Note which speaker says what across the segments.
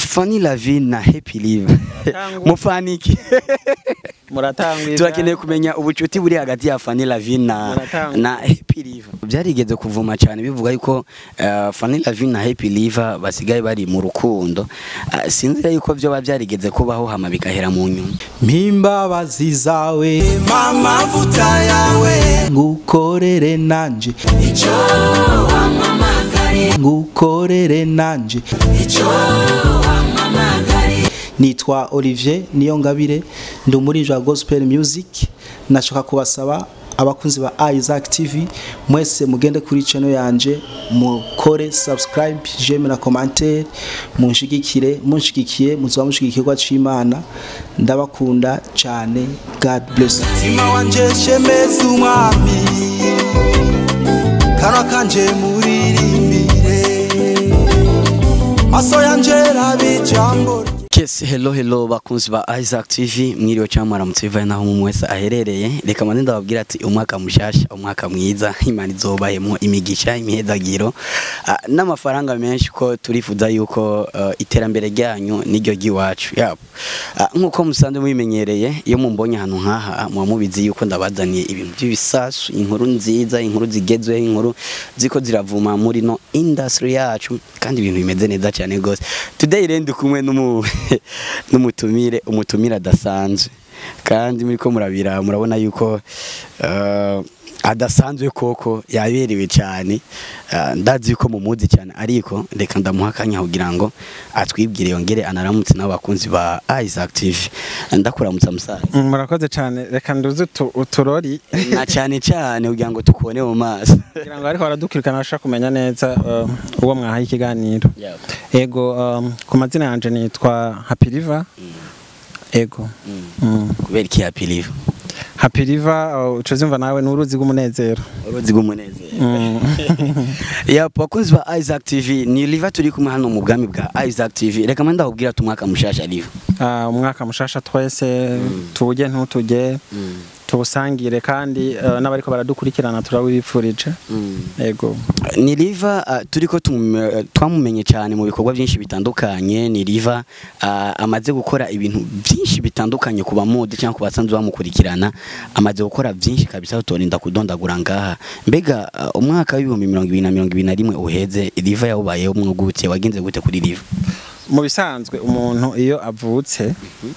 Speaker 1: Fanny Lavin na Happy Live
Speaker 2: Muratangwa.
Speaker 1: mufaniki
Speaker 2: muratangwiza
Speaker 1: turakeneye kumenya ubucuti buri hagati ya Fanny Lavin na
Speaker 2: Muratangwa.
Speaker 1: na Happy Live byarigeze kuvuma cyane bivuga yuko uh, Fanny Lavin na Happy Live basigaye bari mu rukundo uh, sinzi yuko byo byarigeze kubaho hama bigahera mu nyuma
Speaker 3: mpimbabazi zawe
Speaker 4: amavuta yawe
Speaker 3: ngukorere nanje
Speaker 4: icyo wampamagariye
Speaker 3: ngukorere nanje
Speaker 4: icyo wampamagariye
Speaker 3: nitwa Olivier Niyongabire ndi umuririmbyi wa gospel music nashaka kubasaba abakunzi ba Isaac TV mwese mugende kuri channel yanje mukore subscribe j'aime na commentaire munshigikire munshigikiye muzoba mushigikirwa c'Imana ndabakunda cyane God bless you.
Speaker 4: mutima wanje shemeza umwami kanwa kanje muririmbire maso yanje rabe ijambo rye
Speaker 1: Yes, hello hello bakunzi ba Isaac TV mwiriwe cyangwa mwaramutse bivaye naho mu wese aherereye reka mande ndababwira ati umwaka mushasha umwaka mwiza imana izobahemo imigisha imihezagiro ah, n'amafaranga menshi ko turifuza yuko ah, iterambere ryanyu niryo ry'iwacu yabo Ah, nk'uko musanzwe mubimenyereye iyo mumbonye ahantu nk'aha muba mubizi yuko ndabazaniye ibintu by'ibisasu inkuru nziza inkuru zigezweho inkuru ziko ziravuma muri no industry yacu kandi ibintu bimeze neza cyane rwose today rero ndi kumwe n'umu n'umutumire umutumire adasanzwe kandi muri ko murabira murabona yuko uh, adasanzwe koko yaberewe cyane uh, ndazi yuko mumuzi cyane ariko reka ndamuha akanya kugira ngo atwibwire yongere anaramutse n'abo bakunzi ba Isaac TV ndakuramutsa musaza
Speaker 2: Mm, murakoze cyane reka nduze utu- uturori
Speaker 1: na cyane cyane kugira ngo tukubone mu maso
Speaker 2: kugira ngo ariko baradukurikirana bashaka kumenya neza uh, uwo mwahaye ikiganiro ego um, ku mazina yanje nitwa Happy River ego mm.
Speaker 1: kubera iki happy live
Speaker 2: Happy River uh, uco zumva nawe n'uruzi rw'umunezero
Speaker 1: uruzi rw'umunezero
Speaker 2: Mm.
Speaker 1: ya bakunzi ba Isaac TV ni live turi kumwe hano mu bwami bwa Isaac TV reka manda kubwira ati umwaka mushasha live
Speaker 2: Ah, umwaka mushasha twese tuwujye ntutujye tuwusangire kandi uh, n'abariko baradukurikirana turawibipfurije ego
Speaker 1: ni riva uh, turiko tum- uh, twamumenye cyane mu bikorwa byinshi bitandukanye ni riva uh, amaze gukora ibintu byinshi bitandukanye ku bamudi cyangwa ku basanzwe bamukurikirana amaze gukora byinshi kabisa tutorinda kudondagura ngaha mbega uh, umwaka w'ibihumbi mirongo ibiri na mirongo ibiri na rimwe uheze riva yawubayeho mwugute wagenze gute kuri riva
Speaker 2: mu bisanzwe umuntu iyo avutse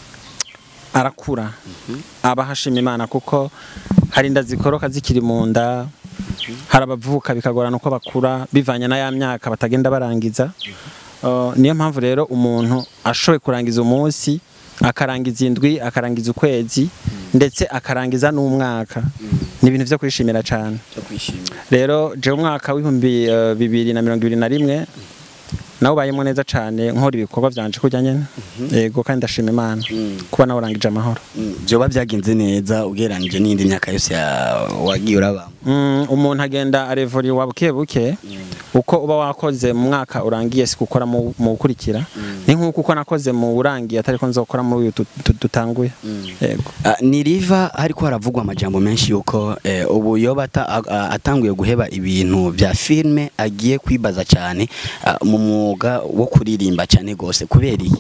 Speaker 2: arakura aba hashima imana kuko hari inda zikoroka zikiri mu nda hari abavuka bikagorana uko bakura bivanye na ya myaka batagenda barangiza Uh, niyo mpamvu rero umuntu ashoboye kurangiza umunsi akarangiza indwi akarangiza ukwezi ndetse akarangiza n'umwaka ni ibintu byo kwishimira cyane rero je umwaka w'ibihumbi uh, bibiri na mirongo ibiri na rimwe nawe ubayemo neza cyane nkora ibikorwa byanje kujya nyene yego kandi ndashima imana kuba nawe urangije amahoro
Speaker 1: byoba byagenze neza ugereranije n'indi myaka yose ya- wagiye urabamo
Speaker 2: Mm, umuntu agenda arevuriwa buke buke uko uba wakoze mu mwaka urangiye si gukora mu mu gukurikira ni nk'uko uko nakoze mu urangiye atari ko nzokora muri uyu tu- tu- dutanguye yego
Speaker 1: Ah, ni riva hariko haravugwa amajambo menshi yuko eh, ubu yoba ata- a- a- atanguye guheba ibintu bya filme agiye kwibaza cyane ah, mu mwuga wo kuririmba cyane gose kubera iki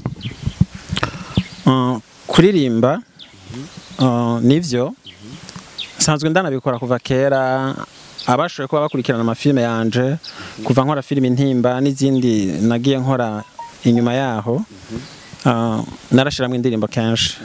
Speaker 2: Uh, kuririmba uh, nivyo nsanzwe ndanabikora kuva kera abashoboye kuba bakurikirana amafilme yanje kuva nkora filime intimba n'izindi nagiye nkora inyuma yaho uh, narashiramwo indirimbo kenshi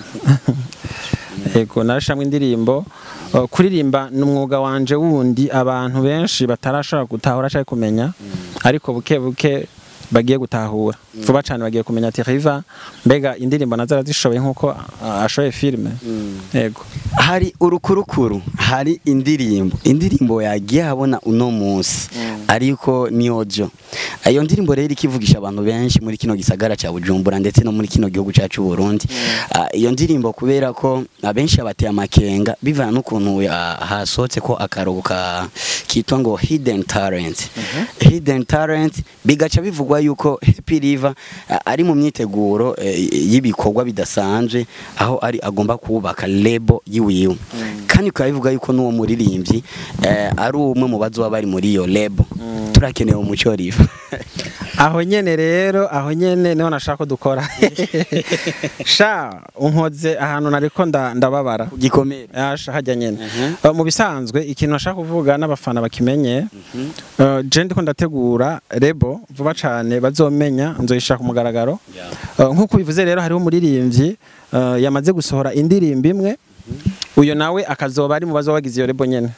Speaker 2: yego narashiramwo indirimbo uh, kuririmba ni umwuga wanje wundi abantu benshi batarashobora gutahura cyangwa kumenya ariko buke buke bagiye gutahura vuba cyane bagiye kumenya ati riva mbega indirimbo nazo arazishoboye nk'uko uh, ashoboye filime yego
Speaker 1: hari urukurukuru hari indirimbo indirimbo yagiye habona uno munsi ariko ni ojo iyo ndirimbo rero ikivugisha abantu benshi muri kino gisagara cya Bujumbura ndetse no muri kino gihugu cyacu Burundi Ah, iyo ndirimbo kubera ko abenshi abateye amakenga bivana n'ukuntu ah, hasohotse ko akaruhuko ka- kitwa ngo hidden talent hidden talent bigaca bivugwa yuko Happy River ah, ari mu myiteguro eh, y'ibikorwa bidasanzwe aho ari agomba kubaka lebo yiwiwe kandi ukaba bivuga yuko n'uwo muririmbyi eh, ari umwe mu bazoba bari muri iyo lebo turakeneye umuco riva
Speaker 2: aho nyene rero aho nyene niho nashaka ko dukora sha unkoze ahantu nariko nda- ndababara
Speaker 1: gikomere
Speaker 2: Asha hajya nyene Uh, mu bisanzwe ikintu nashaka kuvuga n'abafana bakimenye uh, je ndiko ndategura rebo vuba cane bazomenya nzoyishira ku mugaragaro Uh, nk'uko bivuze rero hariho umuririmbyi uh, yamaze gusohora indirimbo imwe uyo nawe akazoba ari mu bazoba bagize iyo rebo nyene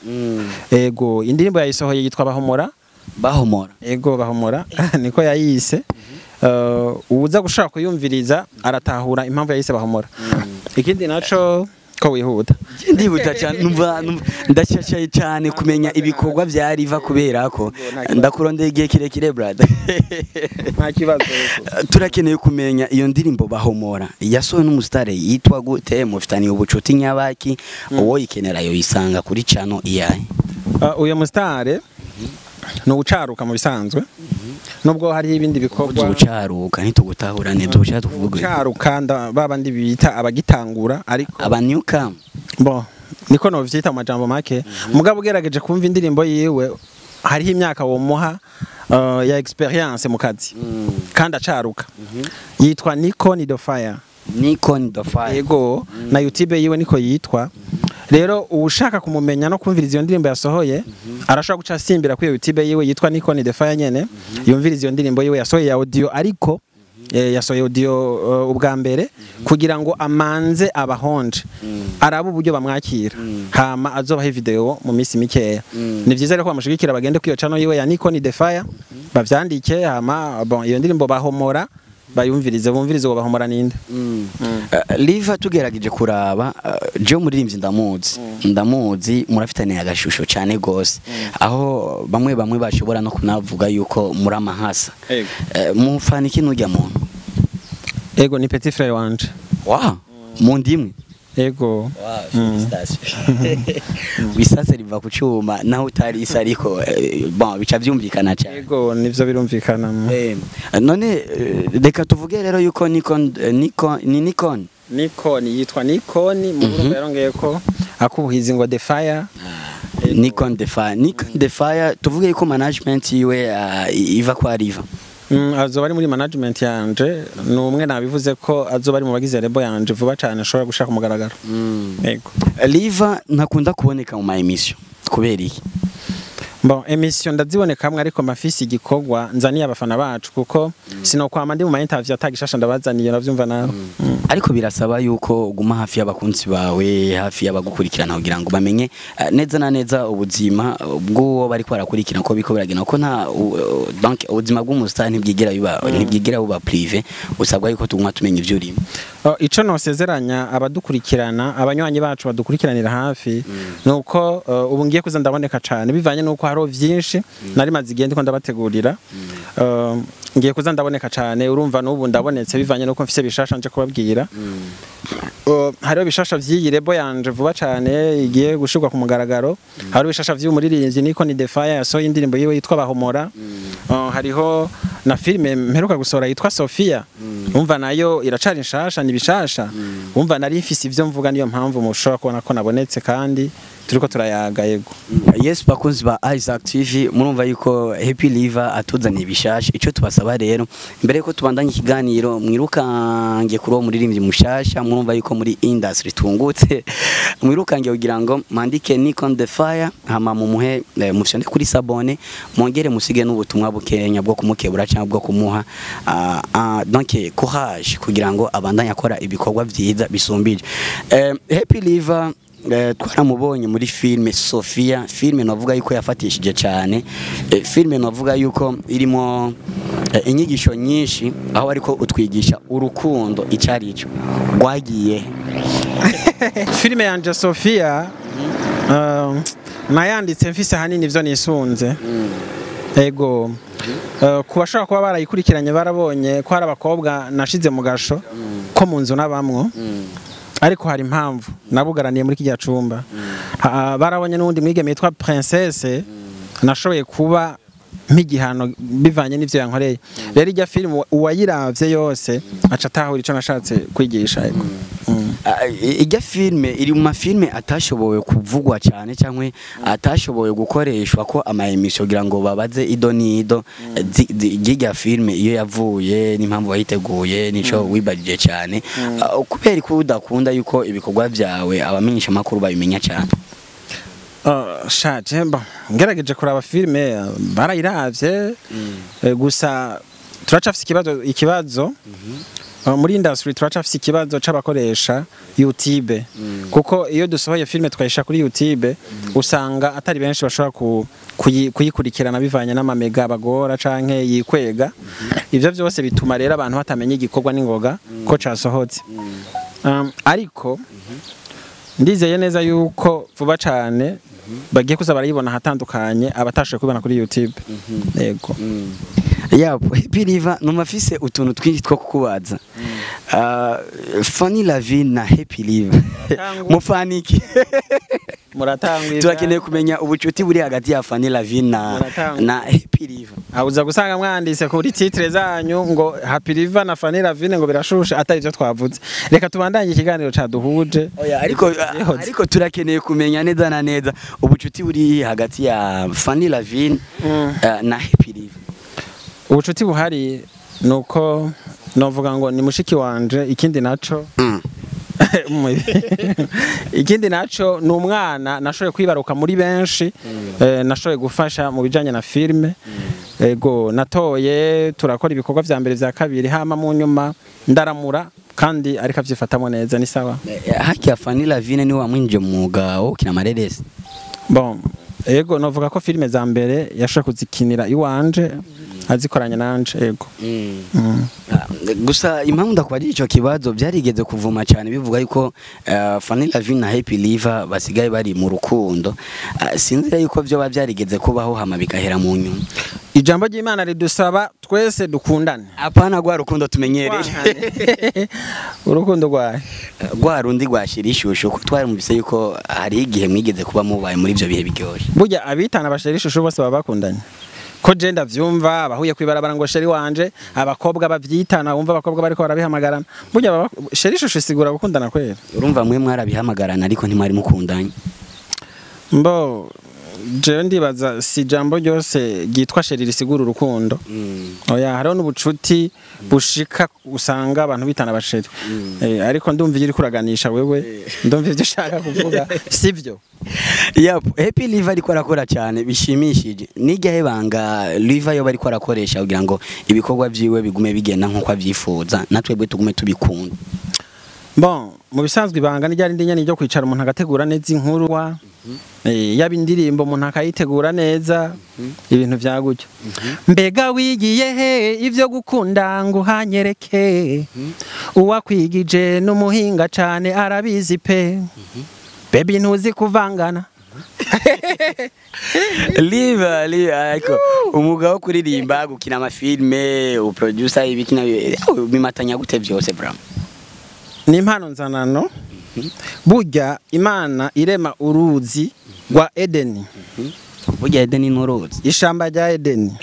Speaker 2: ego indirimbo yayisohoye yitwa bahomora
Speaker 1: bahomora
Speaker 2: ego bahomora niko yayise Uh, uwuza gushaka kuyumviriza aratahura impamvu yayise bahomora ikindi naco ko wihuta
Speaker 1: ndihuta cyane numva numva- ndashashaye cyane kumenya ibikorwa bya riva kubera ko ndakurondera igihe kirekire brother
Speaker 2: nta kibazo
Speaker 1: turakeneye kumenya iyo ndirimbo bahomora yasohowe n'umusitari yitwa gute mufitaniye ubucuti nyabaki uwo yikenera yo yisanga kuri cano iyahe
Speaker 2: Uh, uyu musitare ni ugucaruka mu bisanzwe nubwo hariho ibindi bikorwa
Speaker 1: ubucaruka ntitugutahurane dushaka tuvuge
Speaker 2: gucaruka nda- babandi bita abagitangura ariko
Speaker 1: abanyuka
Speaker 2: bo niko novyita mu majambo make mugabo ugerageje kumva indirimbo yiwe hariho imyaka womuha uh, ya experience mu kazi kandi acaruka yitwa Nico Nido Fire
Speaker 1: Nikon the fire
Speaker 2: yego na YouTube yiwe niko yitwa rero ushaka kumumenya no kumviriza iyo ndirimbo yasohoye arashobora guca asimbira kuri iyo YouTube yiwe yitwa Nikon the Fire nyene yumviriza iyo ndirimbo yiwe yasohoye ya audio ariko eh, yasohoye audio uh, ubwa mbere kugira ngo amanze abahonje arabe uburyo bamwakira hama azobaho video mu minsi mikeya ni vyiza rero ko bamushigikira bagende kwiyo channel yiwe ya Nikon the Fire bavyandike hama bon iyo ndirimbo bahomora bayumvirize bumvirize uwo bahomora ninde
Speaker 1: Uh, liva tugerageje kuraba uh, je umuririmbyi ndamuzi ndamuzi murafitaniye agashusho cyane gose aho bamwe bamwe bashobora no kunavuga yuko muri amahasa
Speaker 2: Ego.
Speaker 1: uh, mufana iki nujya muntu
Speaker 2: ego ni petit frère wanje
Speaker 1: wa mu ndimwe
Speaker 2: ego
Speaker 1: bisase riva ku cyuma naho utari isa ariko eh, bon bica byumvikana cyane
Speaker 2: ego nivyo birumvikana
Speaker 1: Eh, none eh, reka tuvuge rero yuko Nikon eh, Nikon ni Nikon
Speaker 2: Nikon yitwa Nikon mu Burundi yarongeye ko akubuhizi ngo the fire
Speaker 1: Nikon the Fire Nikon the Fire tuvuge yuko management yiwe uh, iva kwa riva
Speaker 2: Mm, azoba ari muri management yanje ni umwe nabivuze ko azoba ari mu bagize rebo yanje vuba cyane ashobora gushaka umugaragaro ego
Speaker 1: Liva ntakunda kuboneka mu ma emission kubera iki
Speaker 2: bon emission ndazibonekamwe ariko mafisi igikorwa nzaniye abafana bacu kuko sinokwama ndi mu ma interview atagishasha ndabazaniye navyumva nawe Mm.
Speaker 1: ariko birasaba yuko uguma hafi y'abakunzi bawe hafi y'abagukurikirana kugira ngo bamenye eh, neza na neza ubuzima bw'uwo bari barakurikirana ko biko biragenda ko nta u- u- donc ubuzima bw'umustar ntibwigira biba ntibwigira buba privé usabwa yuko tuguma tumenya ivyo urimo
Speaker 2: Oh, ico nosezeranya abadukurikirana abanywanyi bacu badukurikiranira hafi nuko uh, ubu ngiye kuza ndaboneka cane bivanye nuko hariho vyinshi nari maze igihe ndiko ndabategurira Uh, ngiye kuza ndaboneka cane urumva n'ubu ndabonetse bivanye nuko mfise bishasha nje kubabwira Uh, hariho bishasha vy'iyi rebo yanje vuba cane igiye gushirwa ku mugaragaro hariho bishasha vy'umuririmbyi niko ni Defaya yasohoye indirimbo yiwe yitwa Bahomora Uh, hariho na filime mperuka gusohora yitwa Sofia umva nayo iracari nshasha ni bishasha umva nari mfise ivyo mvuga niyo mpamvu mushobora kubona ko nabonetse kandi turiko turayaga yego
Speaker 1: yes bakunzi ba Isaac TV murumva yuko Happy Liver atuzaniye bishasha ico tubasaba rero mbere yuko tubandanya ikiganiro mwirukange kuri uwo muririmbyi mushasha murumva yuko muri industry tungutse mwirukange kugira ngo mandike Nikon the Fire hama mumuhe eh, mufyonde kuri sabone mongere musige n'ubutumwa bukenya bwo kumukebura cyangwa bwo kumuha ah, ah, donc courage kugira ngo abandanye akora ibikorwa vyiza bisumbije eh, Happy Liver Eh, twaramubonye muri filime Sofia filime navuga yuko yafatishije cyane eh, filime navuga yuko irimo eh, inyigisho nyinshi aho ariko utwigisha urukundo icari ico rwagiye
Speaker 2: filime yanje Sofia uh, nayanditse mfise hanini ivyo nisunze ego Uh, ku bashobora kuba barayikurikiranye barabonye ko hari abakobwa nashize mu gasho ko mu nzu n'abamwo ariko hari impamvu nabugaraniye muri kijya cumba Ha- barabonye n'uwundi mwigeme yitwa princesse nashoboye kuba nk'igihano bivanye n'ivyo yankoreye rero ijya filime uwayiravye yose aca atahura ico nashatse kwigisha yego Mm.
Speaker 1: Ah, i- irya filme iri mu mafilme atashoboye kuvugwa cyane cyangwa atashoboye gukoreshwa ko ama emission kugira ngo babaze ido nido zi- zi- ry'irya filme iyo yavuye n'impamvu wayiteguye nico wibajije cyane Ah, kubera ko udakunda yuko ibikorwa byawe abamenyesha makuru babimenya cyane
Speaker 2: Uh, shaje mba ngerageje kuraba filime uh, barayiravye eh, gusa turacafise ikibazo ikibazo uh, muri industry turacafise ikibazo c'abakoresha YouTube kuko iyo dusohoye filime tukayisha kuri YouTube usanga atari benshi bashobora ku, kuyi- kuyikurikirana bivanye n'amamega bagora canke yikwega ivyo vyose bituma rero abantu batamenya igikorwa n'ingoga ko casohotse um, ariko ndizeye neza yuko vuba cyane bagiye kuza barayibona ahatandukanye abatashoboye kubibona kuri YouTube yego
Speaker 1: yapo happy river numafise utuntu twinshi two kukubaza Ah, Fanny Lavine na happy river
Speaker 2: Tangu-
Speaker 1: mufaniki
Speaker 2: muratangwa
Speaker 1: turakeneye kumenya ubucuti buri hagati ya Fanny Lavine na
Speaker 2: Muratanga.
Speaker 1: na happy river
Speaker 2: abuza gusanga mwanditse kuri titre zanyu ngo Happy River na Fanny Lavine ngo birashusha atari byo twavuze reka tubandanye ikiganiro caduhuje
Speaker 1: Oya, ariko
Speaker 2: Yihoze.
Speaker 1: ariko turakeneye kumenya neza na neza ubucuti buri hagati ya Fanny Lavine
Speaker 2: Mm.
Speaker 1: eh, na happy river
Speaker 2: ubucuti buhari nuko novuga ngo ni mushiki wanje ikindi naco
Speaker 1: Mm.
Speaker 2: ikindi naco ni umwana nashoboye kwibaruka muri benshi eh, nashoboye gufasha mu bijanye na filime ego natoye turakora ibikorwa vya mbere vya kabiri hama mu nyuma ndaramura kandi ariko avyifatamo neza ni sawa
Speaker 1: Eh, haki ya Fanny Lavine ni wamwinje mu mwuga wo gukina amareresi
Speaker 2: bon ego novuga ko filime za mbere yashoboye kuzikinira iwanje azikoranye nanje ego Mm.
Speaker 1: Ah, gusa impamvu ndakubajije ico kibazo byarigeze kuvuma cyane bivuga yuko uh, Fanny Lavine na Happy Liver basigaye bari mu rukundo Ah, sinzi yuko byo byarigeze kubaho hama bigahera mu nyuma
Speaker 2: ijambo ry'imana ridusaba twese dukundane
Speaker 1: apana gwa rukundo tumenyereye
Speaker 2: Twahane. urukundo rwawe
Speaker 1: gwa rundi rwashira ishusho ko twarimvise yuko hari igihe mwigeze kuba mubaye muri ibyo bihe biryoshye
Speaker 2: burya abitana bashera ishusho bose baba bakundanye ko je ndavyumva abahuye kwibarabara ngo sheri wanje abakobwa bavyitana wumva abakobwa bariko barabihamagarana burya baba sheri ishusho isigura gukundana kwera
Speaker 1: urumva mwe mwarabihamagarana ariko ntimwari mukundanye
Speaker 2: mbo jewe ndibaza si jambo ryose ryitwa sheri risigura urukundo oya hariho n'ubucuti bushika usanga abantu bitana abasheri eh, ariko ndumva iyo uriko uraganisha wewe ndumva ivyo ushaka kuvuga sivyo
Speaker 1: Yep, Happy Liver ariko arakora cyane bishimishije. Nijya banga Liver yo bariko arakoresha kugira ngo ibikorwa byiwe bigume bigenda nkuko avyifuza natwebwe tugume tubikunda.
Speaker 2: Bon, mu bisanzwe ibanga ni ryari ndinyani ryo kwicara umuntu agategura neza inkurwa eh, yaba indirimbo umuntu akayitegura neza ibintu vya gutyo mbega wigiye he ivyo gukunda ngo hanyereke uwakwigije n'umuhinga cane arabizi pe bebi ntuzi kuvangana
Speaker 1: Liver, Liver ariko umwuga wo kuririmba gukina amafilme, uproducer ibikina bimatanya gute byose bram.
Speaker 2: ni impano nzanano burya imana irema uruzi rwa edeni
Speaker 1: Burya Eden n'uruzi.
Speaker 2: ishamba rya edeni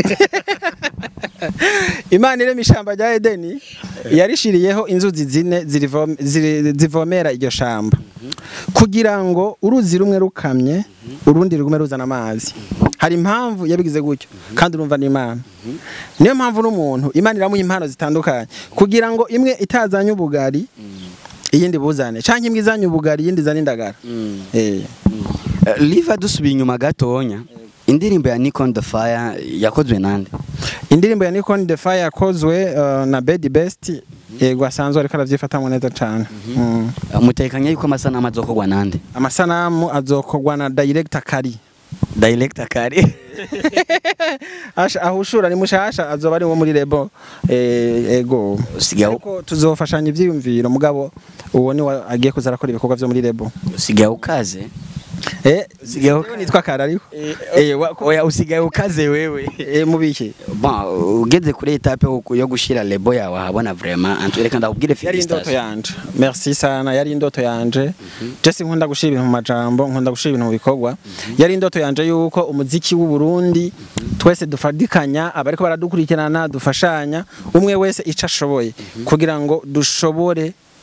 Speaker 2: imana irema ishamba rya edeni yarishiriyeho inzuzi zine zirivom- ziri- zivomera iryo shamba kugira ngo uruzi rumwe rukamye urundi rugume ruzana amazi hari impamvu yabigize gutyo kandi urumva ni imana niyo mpamvu n'umuntu imana iramuha impano zitandukanye kugira ngo imwe itazanye ubugari iyindi buzane canke imwe izanye ubugari iyindi izane indagara eh
Speaker 1: Uh, Liver dusubiye inyuma gatonya. Indirimbo ya Nikon the Fire yakozwe nande?
Speaker 2: indirimbo ya Nikon the Fire yakozwe uh, na Bedi Best yego asanzwe ariko aravyifatamwe neza cane Mm.
Speaker 1: Uh, Mutekanye yuko amasanamu azokorwa nande?
Speaker 2: amasanamu azokorwa na director Kari
Speaker 1: Director kari.
Speaker 2: Asha- ahushura ni mushasha azoba ari wo muri lebo eh, ego
Speaker 1: Usigaye
Speaker 2: ariko tuzofashanya ivyiyumviro mugabo uwo ni wa- agiye kuza arakora ibikorwa vyo muri lebo
Speaker 1: usigaye ukaze.
Speaker 2: eh
Speaker 1: Usigaye
Speaker 2: jewe nitwa Kari ariko
Speaker 1: Eh,
Speaker 2: eh wa-
Speaker 1: Oya usigaye ukaze wewe.
Speaker 2: eh mubiki
Speaker 1: Bon, ugeze kuri etape yo- yo gushira lebo yawe habona vraiment antu reka ndakubwire
Speaker 2: yari indoto
Speaker 1: felicitation.
Speaker 2: yanje merci sana yari indoto yanje Jesse nkunda gushira ibintu mu majambo nkunda gushira ibintu mu bikorwa yari indoto yanje yuko umuziki w'u Burundi twese dufadikanya abariko baradukurikirana dufashanya umwe wese ico ashoboye kugira ngo dushobore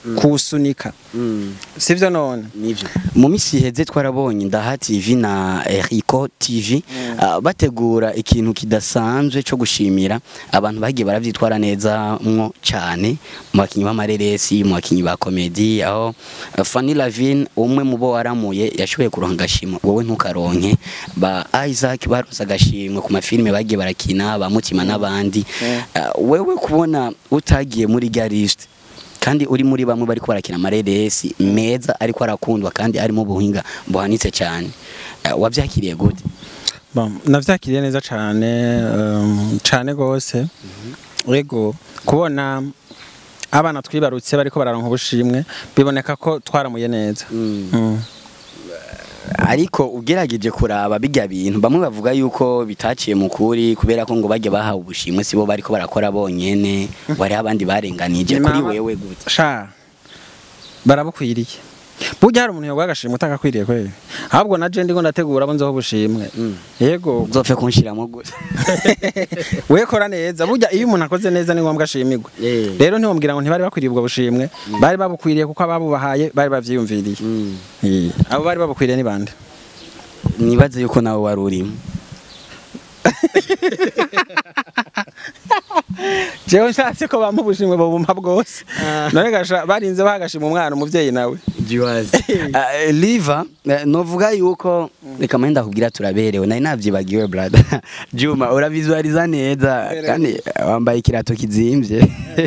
Speaker 2: kuwusunika sivyo none
Speaker 1: nivyo mu misi iheze twarabonye ndaha tv na Rico tv ah, bategura ikintu kidasanzwe cyo gushimira abantu bagiye baravyitwara neza mwo cyane mu bakinyi b'amareresi mu bakinyi ba komedi aho ah, Fanny Lavine umwe mu bo waramuye yashoboye kuronka agashimwe wowe ntukaronke ba Isaac baronse agashimwe ku mafilime bagiye barakina ba Mutima n'abandi Ah, wewe kubona utagiye muri gariste kandi uri muri bamwe bariko barakina amareresi meza ariko arakundwa kandi arimo ubuhinga buhanitse cyane Eh, wavyakiriye gute
Speaker 2: Bon, navyakiriye neza cane um, cane gose ego kubona abana twibarutse bariko bararonka ubushimwe biboneka ko twaramuye neza Mm.
Speaker 1: ariko ugerageje kuraba bijya bintu bamwe bavuga yuko bitaciye mu kuri kubera ko ngo bajya bahawe ubushimwe sibo bariko barakora bonyene wari abandi barenganije kuri
Speaker 2: Naba-
Speaker 1: wewe gute
Speaker 2: sha barabukwiriye burya hari umuntu yoguha agashimwe utagakwiriye kweli ahubwo na je ndiko ndategura abo nzoho ubushimwe yego
Speaker 1: uzopfe kunshiramo gute
Speaker 2: we kora neza burya iyo umuntu akoze neza ni ngombwa ashimirwe
Speaker 1: Eh.
Speaker 2: rero ntiwambwira ngo ntibari bakwiriye ubwo bushimwe bari babukwiriye kuko ababubahaye bari bavyiyumviriye Eh, abo bari babukwiriye ni bande
Speaker 1: nibaze yuko nawe wari urimo
Speaker 2: jewe nshatse ko bampa ubushimwe babumpa bwose none gasha barinze bahagashima umwana umuvyeyi nawe
Speaker 1: Ah, liva eh, novuga yuko reka manye ndakubwira turaberewe nari navyibagiwe brother juma uravizualiza neza kandi wambaye ikirato kizimvye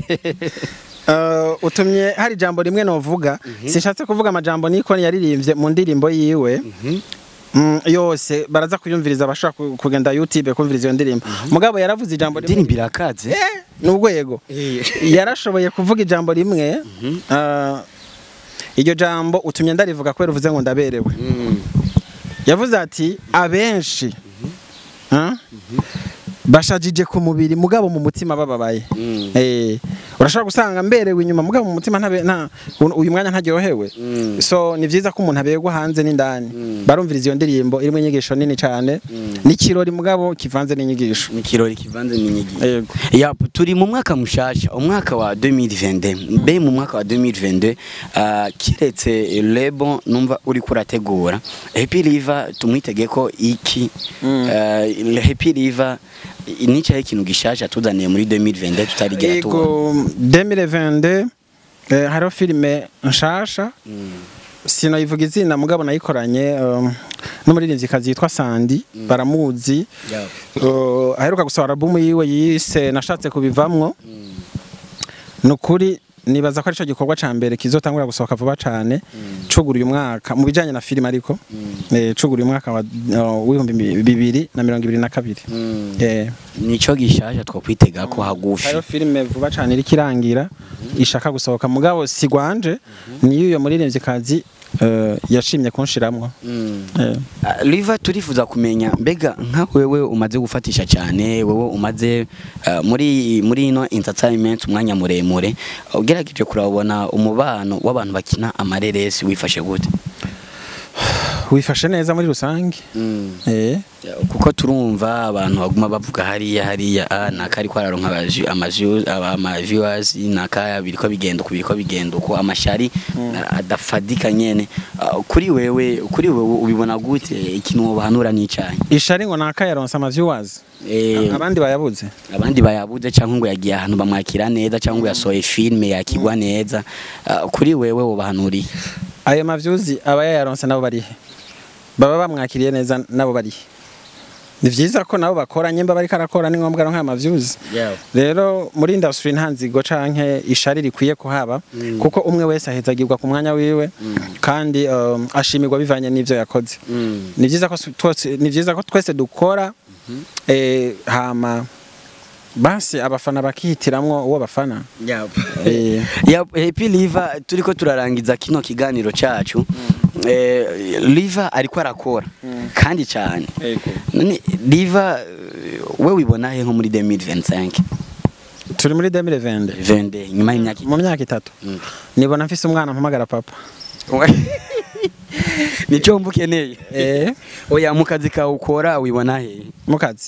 Speaker 2: Uh, utumye hari ijambo rimwe novuga sinshatse kuvuga amajambo niko yaririmbye mu ndirimbo yiwe Mm, yose baraza kuyumviriza abashaka ku- kugenda YouTube kumviriza iyo ndirimbo mugabo yaravuze ijambo rimwe
Speaker 1: indirimbo irakaze
Speaker 2: Eh, ni urwego yarashoboye kuvuga ijambo rimwe uh, iryo jambo utumye ndarivuga kubera uvuze ngo ndaberewe yavuze ati abenshi ah, bashajije ku mubiri mugabo mu mutima bababaye Eh, urashobora gusanga mberewe inyuma mugabo mu mutima ntabe- nta uyu mwanya ntaryohewe so ni vyiza ko umuntu aberwa hanze n'indani barumviriza iyo ndirimbo irimo inyigisho nini cyane n'ikirori mugabo kivanze n'inyigisho
Speaker 1: ni kirori kivanze n'inyigisho
Speaker 2: Yego.
Speaker 1: Yap, turi mu mwaka mushasha umwaka wa 2022 mbe mu mwaka wa 2022 uh, kiretse lebo numva uri kurategura Happy River tumwitege ko iki uh, Happy River nicaye ikintu gishasha tuzaniye muri 2022 tutarigera tubona
Speaker 2: Ego 2022 eh, hariho filime nshasha sinoyivuga izina mugabo nayikoranye um, n'umuririmvyikazi yitwa Sandi baramuzi uh, aheruka gusohora album yiwe yise nashatse kubivamwo nukuri nibaza ko arico gikorwa ca mbere kizotangura gusohoka vuba cane cugura uyu mwaka mu bijanye na filime ariko eh, cugura uyu mwaka wa uh, w'ibihumbi bibiri na mirongo ibiri na kabiri eh,
Speaker 1: nico gishasha twokwitega ko hagufi
Speaker 2: hariho filime vuba cane iriko irangira ishaka gusohoka mugabo si gwanje niyo uyo muririmvyikazi uh, yashimye kunshiramwo eh.
Speaker 1: Uh, Liva turifuza kumenya mbega nka wewe umaze gufatisha cyane wewe umaze uh, muri muri ino entertainment umwanya muremure ugerageje kurabona umubano w'abantu bakina amareresi wifashe gute
Speaker 2: wifashe neza muri rusange eh.
Speaker 1: kuko turumva abantu baguma bavuga hariya hariya ah, naka ariko araronka abaji- amaji- aba- ama viewers naka biriko bigenda uko biriko bigenda uko amashari ah, adafadika nyene Ah, kuri wewe kuri wewe ubibona gute ikintu wobahanura n'icayi
Speaker 2: ishari ngo naka yaronse ama viewers
Speaker 1: eh,
Speaker 2: abandi bayabuze
Speaker 1: abandi bayabuze cyangwa ngo yagiye ahantu bamwakira neza cyangwa ngo yasohoye filime yakigwa neza Ah, kuri wewe wobahanuriye
Speaker 2: ayo mavyuzi aba yayaronse nabo barihe baba bamwakiriye neza nabo barihe ni vyiza ko nabo bakora nyemba bariko arakora ni ngombwa aronka amavyuzi rero muri industry nta nzigo canke ishari rikwiye kuhaba kuko umwe wese ahezagirwa ku mwanya wiwe kandi um, ashimirwa bivanye n'ivyo yakoze ni vyiza ko twese ni vyiza ko twese dukora eh, hama basi abafana bakihitiramwo uwo bafana eh,
Speaker 1: ya Happy Liva turiko turarangiza kino kiganiro cacu eh, Liva ariko arakora kandi cyane none Liva eh, we wibona he nko muri 2025
Speaker 2: turi muri 2020
Speaker 1: vende nyuma y'imyaka
Speaker 2: mu myaka itatu
Speaker 1: Mm.
Speaker 2: nibona mfise umwana mpamagara papa
Speaker 1: nico mba ukeneye
Speaker 2: eh,
Speaker 1: oya mu kazi kawe ukora wibona he
Speaker 2: mu kazi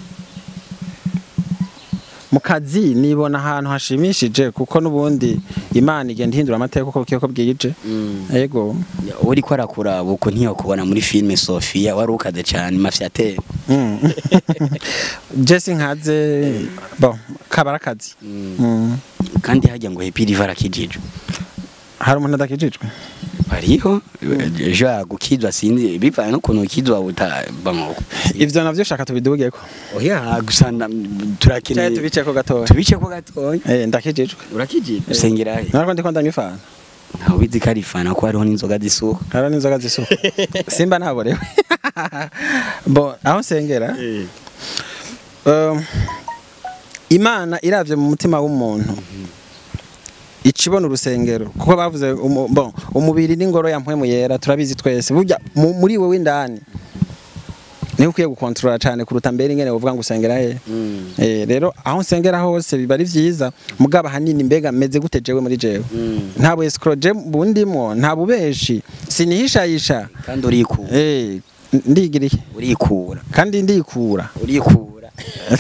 Speaker 2: mu kazi nibona ahantu hashimishije kuko n'ubundi imana igenda ihindura amateka uko bukeye uko bwije yego
Speaker 1: uri ko arakura buko ntiyokubona muri filime Sofia wari ukaze cyane mafyatere
Speaker 2: Mm. jesi nkaze bo kabara akazi Mm.
Speaker 1: kandi hajya ngo Happy River arakijijwe
Speaker 2: hari umuntu adakijijwe
Speaker 1: hariho ejo yagukizwa sinzi bivanye n'ukuntu ukizwa butabamoko
Speaker 2: ivyo navyo shaka tubidugeko
Speaker 1: oya gusa na-
Speaker 2: cyaye
Speaker 1: turakeneye
Speaker 2: tubiceko gatoya
Speaker 1: tubice ko gatoya
Speaker 2: eh ndakijijwe
Speaker 1: urakijijwe usengera he
Speaker 2: nariko ndiko ndanywa ifana
Speaker 1: ntawe ubizi ko ari fana ko hariho n'inzoga zisuka
Speaker 2: hariho n'inzoga zisuka simba ntaborewe bo aho nsengera um, imana iravye mu mutima w'umuntu icibona urusengero kuko bavuze umu, bon, umubiri n'ingoro ya mpwemu yera turabizi twese burya mu- muri wewe indani niho ukwiye gukontorora cyane kuruta mbere ingene uvuga ngo usengera he eh, rero aho nsengera hose biba ari vyiza mugabo ahanini mbega meze gute jewe muri jewe nta bu escroje bundimwo nta bubeshi sinihishayisha
Speaker 1: kandi urikura
Speaker 2: eh ndigiriye
Speaker 1: urikura
Speaker 2: kandi ndikura
Speaker 1: urikura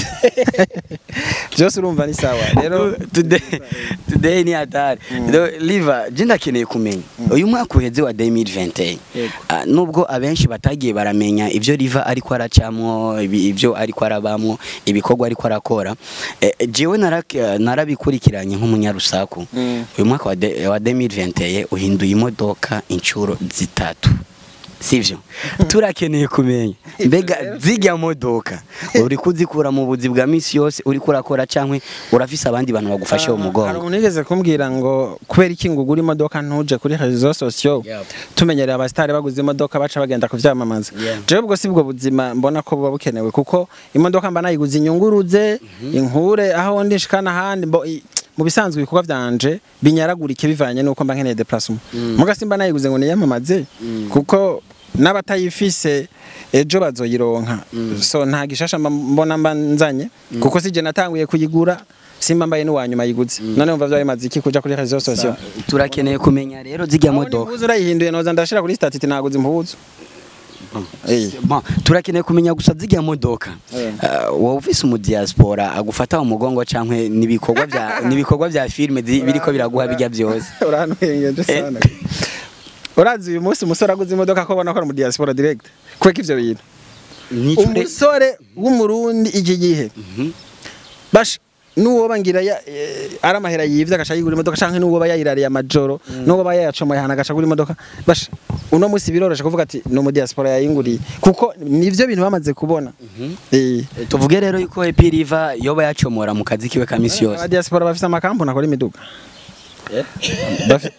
Speaker 2: byose urumva ni sawa rero
Speaker 1: today today ni hatari rero liva je ndakeneye kumenya uyu mwaka uheze wa 2021
Speaker 2: Yego.
Speaker 1: ah, nubwo abenshi batagiye baramenya ibyo liva ariko aracamwo ibi- ibyo ariko arabamwo ibikorwa ariko arakora eh, jewe narak- narabikurikiranye nk'umunyarusaku
Speaker 2: Mm.
Speaker 1: uyu mwaka wa de- wa 2021 uhinduye imodoka inshuro zitatu sivyo turakeneye kumenya mbega zijya modoka uri kuzikura mu buzi bwa misi yose uri kurakora cankwe urafise abandi bantu bagufashe mu
Speaker 2: hari
Speaker 1: mugongo
Speaker 2: umuntu yigeze kumbwira ngo kubera iki ngo ugura imodoka ntuje kuri réseaux sociaux
Speaker 1: Yep.
Speaker 2: tumenyereye abasitari baguze imodoka baca bagenda kuvyamamaza
Speaker 1: Yeah.
Speaker 2: jewe ubwo si bwo buzima mbona ko buba bukenewe kuko imodoka mba nayiguze inyunguruze inkure aho ndi nshikana ahandi mbo i- mu bisanzwe ibikorwa vyanje binyaragurike bivanye nuko mba nkeneye déplacement muga simba nayiguze ngo niyamamaze kuko n'abatayifise ejo bazoyironka so nta gishasha mba mbona mba nzanye kuko sije natanguye kuyigura simba mbaye n'uwanyuma yiguze none umva vyari maze iki kuja kuri réseaux sociaux
Speaker 1: turakeneye kumenya rero zijya
Speaker 2: Aho
Speaker 1: modoka
Speaker 2: n'impuzu urayihinduye noza ndashira kuri statut naguze impuzu Eh.
Speaker 1: Bon, turakeneye kumenya gusa zijya modoka
Speaker 2: Eh.
Speaker 1: uh, wowe ufise umu diaspora agufata mu mugongo cankwe nibikorwa vya nibikorwa vya filme zi- biriko biraguha bijya byose
Speaker 2: uranwengeje sana urazi uyu munsi umusore aguze imodoka ko ubona ko ari mu diaspora direct kweka ivyo bintu
Speaker 1: Nico re-
Speaker 2: umusore w'umurundi iki gihe basha nuwo bangira ya, eh, ari amahera yivye agaca yigura imodoka canke nuwo bayayirariye amajoro nuwo bayayacomoye ahantu agaca agura imodoka basha uno munsi biroroshe kuvuga ati ni umu diaspora yayinguriye kuko nivyo bintu bamaze kubona eh
Speaker 1: tuvuge rero yuko Happy River yoba yacomora mu kazi kiwe ka misi yose
Speaker 2: aba diaspora bafise amakampuni akora imiduga Bafi-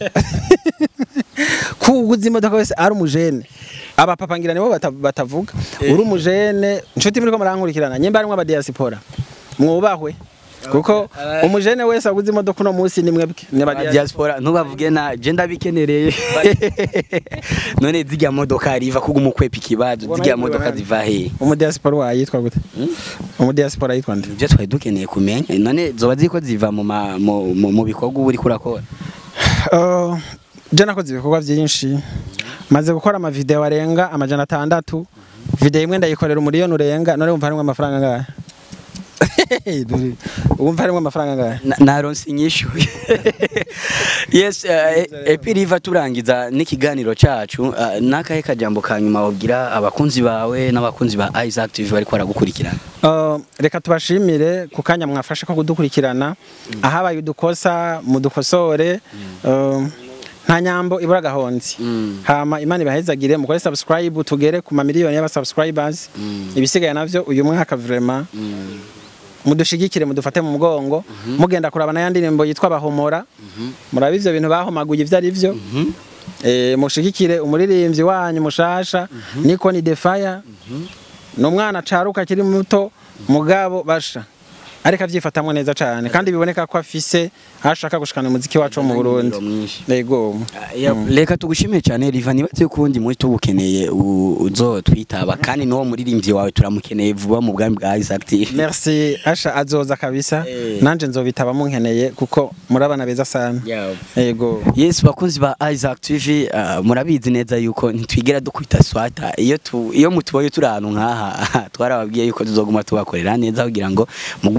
Speaker 2: ko uguze imodoka wese ari umujene abapapa ngira nibo bata- batavuga uri umujene inshuti muriko murankurikirana nyimba arimwo abadiaspora mwubahwe kuko umujene wese aguze imodoka uno munsi ni mwebwe ni
Speaker 1: Aba
Speaker 2: abadiaspora
Speaker 1: diaspora ntubavuge na je ndabikenereye none zijya modoka riva kuguma ukwepa ikibazo
Speaker 2: Ubona
Speaker 1: zijya
Speaker 2: yuko
Speaker 1: modoka
Speaker 2: bibona-
Speaker 1: ziva he
Speaker 2: umudiaspora wayitwa gute umudiaspora yitwa nde
Speaker 1: ibyo twari dukeneye kumenya none zoba ziko ziva mu ma- mu- mu mu bikorwa uba uriko urakora
Speaker 2: Uh, je nakoze ibikorwa byinshi maze gukora amavideo arenga amajana atandatu video imwe ndayikorera umuriyoni urenga none wumva harimwo amafaranga angahe Dore, wumva harimwo amafaranga angahe
Speaker 1: Na- naronse inyishu yes uh, epi riva turangiza n'ikiganiro cacu uh, nakahe kajambo ka nyuma wabwira abakunzi bawe n'abakunzi ba Isaac TV bariko baragukurikirana
Speaker 2: Uh, reka tubashimire ku kanya mwafashe ko kudukurikirana ahabaye udukosa mudukosore uh, nta nyambo ibura gahonzi
Speaker 1: Mm.
Speaker 2: hama imana ibahezagire mukore subscribe tugere ku mamiliyoni y'aba subscribers ibisigaye navyo uyu mwaka vraiment mudushigikire mudufate mu mugongo mugenda kuraba na yandirimbo yitwa bahomora murabe ivyo bintu bahomaguye ivyo ari vyo eh mushigikire umuririmbyi wanyu mushasha niko ni defaya ni umwana acaruka akiri muto mugabo basha ariko avyifatamwo neza cane kandi biboneka ko afise aho ashaka gushikana umuziki wacu wo mu Burundi
Speaker 1: mwinshi
Speaker 2: yego
Speaker 1: Ya, reka tugushimiye cyane riva nibatse kundi muri tugukeneye u- uzotwitaba kandi n'uwo muririmbyi wawe turamukeneye vuba mu bwami bwa Isaac TV
Speaker 2: merci asha azoza kabisa
Speaker 1: Eh.
Speaker 2: nanje nzobitaba munkeneye kuko murabana beza sana yego
Speaker 1: Yes bakunzi ba Isaac TV uh, murabizi neza yuko ntitwigera dukubita swata iyo tu, iyo mutuboye turi ahantu nkaha twarababwiye yuko tuzoguma tubakorera neza kugira ngo mugume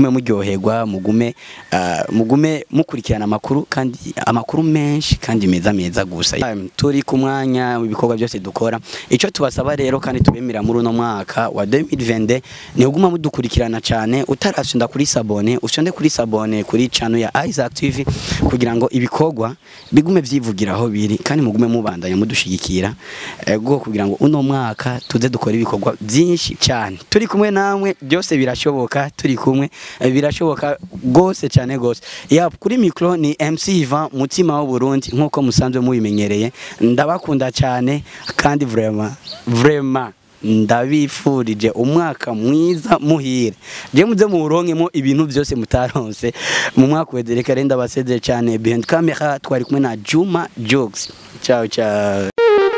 Speaker 1: muryoherwa mugume ah, mugume mukurikirana amakuru kandi amakuru menshi kandi meza meza gusa Um, turi ku mwanya w'ibikorwa byose dukora icyo tubasaba rero kandi tubemera muri uno mwaka wa 2020 ni uguma mudukurikirana cyane utarasonda kuri sabone usonde kuri sabone kuri channel ya Isaac TV kugira ngo ibikorwa bigume vyivugira aho biri kandi mugume mubandanya mudushigikira eh, bwo kugira ngo uno mwaka tuze dukora ibikorwa byinshi cyane turi kumwe namwe byose birashoboka turi kumwe eh, birashoboka gose cyane gose ya kuri micro ni MC Ivan mutima w'u Burundi nkuko musanzwe mubimenyereye ndabakunda cyane kandi vraiment vraiment ndabifurije umwaka mwiza muhire je muze muronkemo ibintu byose mutaronse mu mwaka weze reka renda basezere cyane behind camera twari kumwe na Juma Jokes ciao ciao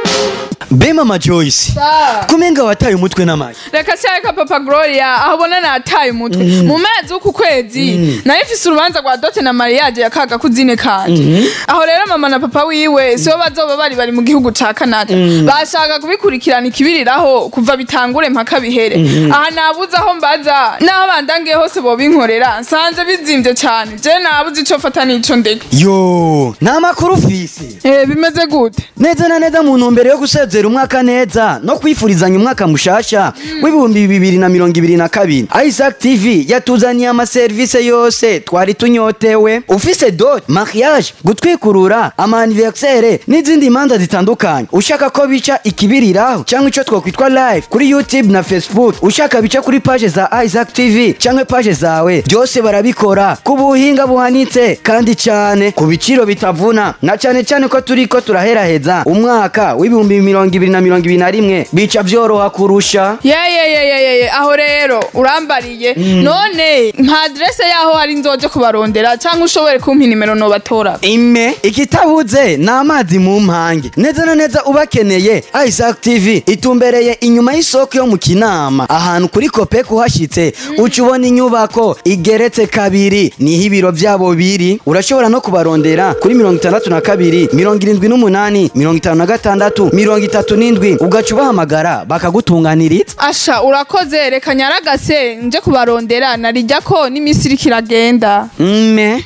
Speaker 1: Be mama Joyce
Speaker 5: Sa.
Speaker 1: kumenga wataye umutwe n'amayi
Speaker 5: reka cyareka papa gloria aho ubona nataye umutwe mu mezi w'uku kwezi nayo ifise urubanza rwa dote na mariage ya kaga kuzine kanje aho rero mama na papa wiwe sibo bazoba bari bari mu gihugu ca canada bashaka kubikurikirana ikibiriraho kuva bitangure mpaka bihere aha nabuze aho mbaza n'aho bandangiye hose bobinkorera nsanze bizimvye cane je nabuze ico fata n'ico ndeka
Speaker 1: yo nta makuru ufise
Speaker 5: Eh, bimeze gute
Speaker 1: neza na neza mu ntumbero yo gusezera umwaka neza no kwifurizanya umwaka mushasha w'ibihumbi bibiri na mirongo ibiri na kabiri isaac tv yatuzaniye amaserivisi yose twari tunyotewe ufise dot mariage gutwikurura amaniversere n'izindi manza zitandukanye ushaka ko bica ikibiriraho cyangwa icyo twakwitwa live kuri youtube na facebook ushaka bica kuri page za isaac tv cyangwa page zawe byose barabikora ku buhinga buhanitse kandi cyane ku biciro bitavuna na cyane cyane ko turi ko turaheraheza umwaka w'ibihumbi mirongo ibiri na mirongo ibiri na rimwe bica byoroha kurusha
Speaker 5: yeyeyeyeyeye aho rero urambariye none nka adrese yaho hari nzoje kubarondera cyangwa ushobore kumpa inimero nobatora
Speaker 1: ime ikitabuze ni amazi mu mpange neza na neza ubakeneye isaac tv itumbereye inyuma y'isoko yo mu kinama ahantu kuri kope kuhashyitse uca ubona inyubako igeretse kabiri niho ibiro byabo biri urashobora no kubarondera kuri mirongo itandatu na kabiri mirongo irindwi n'umunani mirongo itanu na gatandatu mirongo itatu n'indwi ugaca ubahamagara bakagutunganiriza
Speaker 5: asha urakoze reka nyaragase nje kubarondera narijya ko n'iminsi iriko iragenda
Speaker 1: mme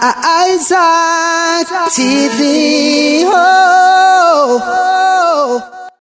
Speaker 4: Isaac TV. Oh, oh, oh.